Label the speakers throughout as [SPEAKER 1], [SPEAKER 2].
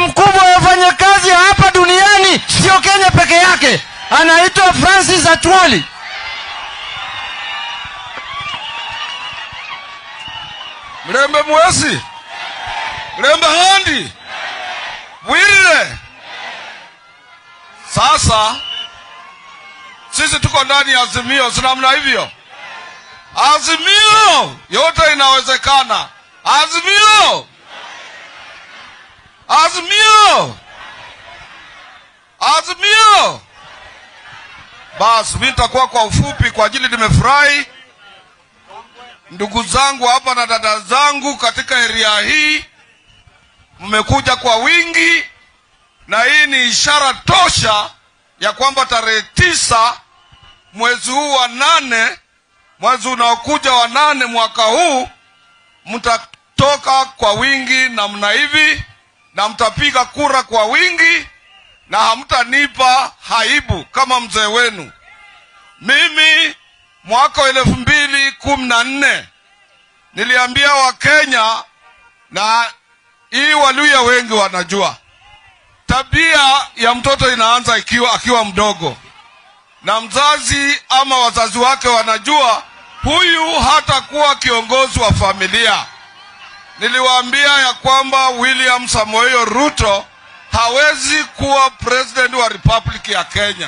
[SPEAKER 1] mkubwa wa wafanyakazi hapa duniani, sio Kenya peke yake, anaitwa Francis Atwoli.
[SPEAKER 2] mlembe mwesi mlembe handi bwile sasa sisi tuko ndani ya azimio si namna hivyo azimio yote inawezekana azimio azimio azimio basi mi nitakuwa kwa ufupi kwa ajili nimefurahi ndugu zangu hapa na dada zangu katika eria hii mmekuja kwa wingi na hii ni ishara tosha ya kwamba tarehe tisa mwezi huu wa nane mwezi unaokuja wa nane mwaka huu mtatoka kwa wingi namna hivi na mtapiga kura kwa wingi na hamtanipa haibu kama mzee wenu mimi mwaka wa elfu mbili kumi na nne niliambia wakenya na hii waluya wengi wanajua tabia ya mtoto inaanza ikiwa akiwa mdogo na mzazi ama wazazi wake wanajua huyu hatakuwa kiongozi wa familia niliwaambia ya kwamba william samoei ruto hawezi kuwa president wa republic ya kenya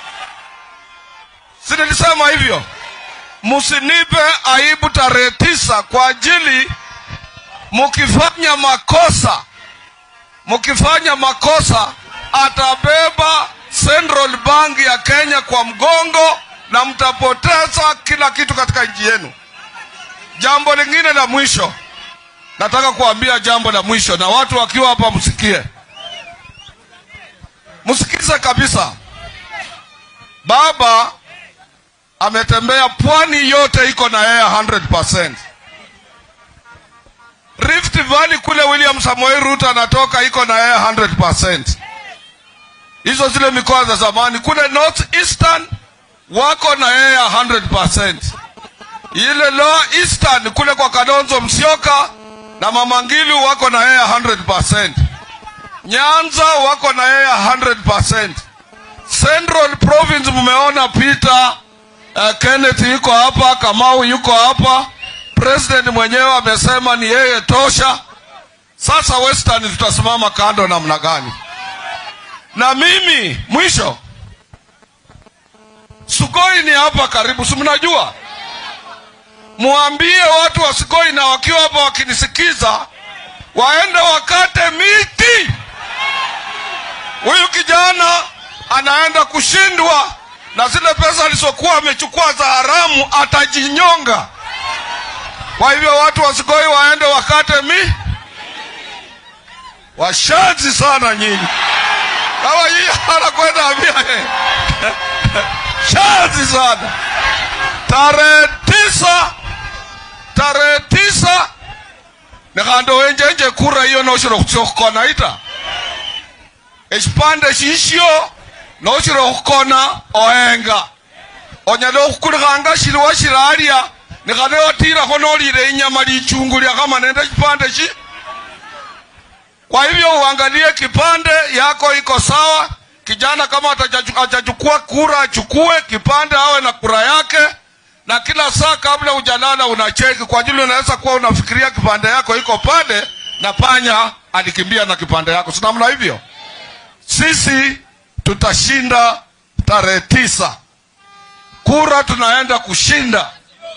[SPEAKER 2] si nilisema hivyo msinipe aibu tarehe tisa kwa ajili mkifanya makosa mkifanya makosa atabeba central bank ya kenya kwa mgongo na mtapoteza kila kitu katika nchi yenu jambo lingine la mwisho nataka kuambia jambo la mwisho na watu wakiwa hapa msikie msikize kabisa baba ametembea pwani yote iko na yeye 100%. Rift Valley kule William Samoei Ruto anatoka iko na yeye 100%. Hizo zile mikoa za zamani kule North Eastern wako na yeye 100%. Ile Lower Eastern kule kwa Kalonzo Musyoka na Mama Ngilu wako na yeye 100%. Nyanza wako na yeye 100%. Central Province mmeona Peter uh, Kenneth yuko hapa, Kamau yuko hapa, president mwenyewe amesema ni yeye tosha. Sasa Western tutasimama kando namna gani? Na mimi mwisho, Sugoi ni hapa karibu, si mnajua? Mwambie watu wa Sugoi na wakiwa hapa wakinisikiza, waende wakate miti. Huyu kijana anaenda kushindwa na zile pesa alizokuwa amechukua za haramu atajinyonga. Kwa hivyo watu wasikoi waende wakate mi washazi sana nyinyi, kama yeye anakwenda ambia eh, shazi sana. Tarehe tisa, tarehe tisa nikhando wenjenje kura hiyo noshira khukhukona ita ekipande shishyo noshira okhukona ohenga onyala okhukulikhanga shiliwo shilaalya nikhane otirakho nolile inyama lichungu lyakama nende kipande shi kwa hivyo uangalie kipande yako iko sawa kijana kama atachukua kura achukue kipande awe na kura yake na kila saa kabla ujalala unacheki kwa ajili unaweza kuwa unafikiria kipande yako iko pale na panya alikimbia na kipande yako si namna hivyo sisi tutashinda tarehe tisa kura tunaenda kushinda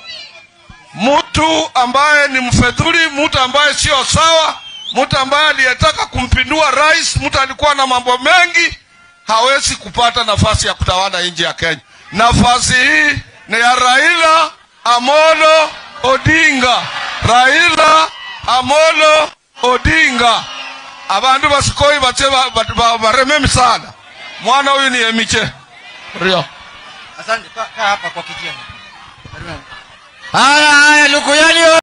[SPEAKER 2] mtu ambaye ni mfedhuli mtu ambaye sio sawa mtu ambaye aliyetaka kumpindua rais mtu alikuwa na mambo mengi hawezi kupata nafasi ya kutawala nchi ya kenya nafasi hii ni ya raila amolo odinga raila amolo odinga abandu basikoi bache bareme sana mwana huyu ni emiche rio
[SPEAKER 1] Asante, kaa kaa hapa kwa kiti yangu. Haya haya, Lukuyani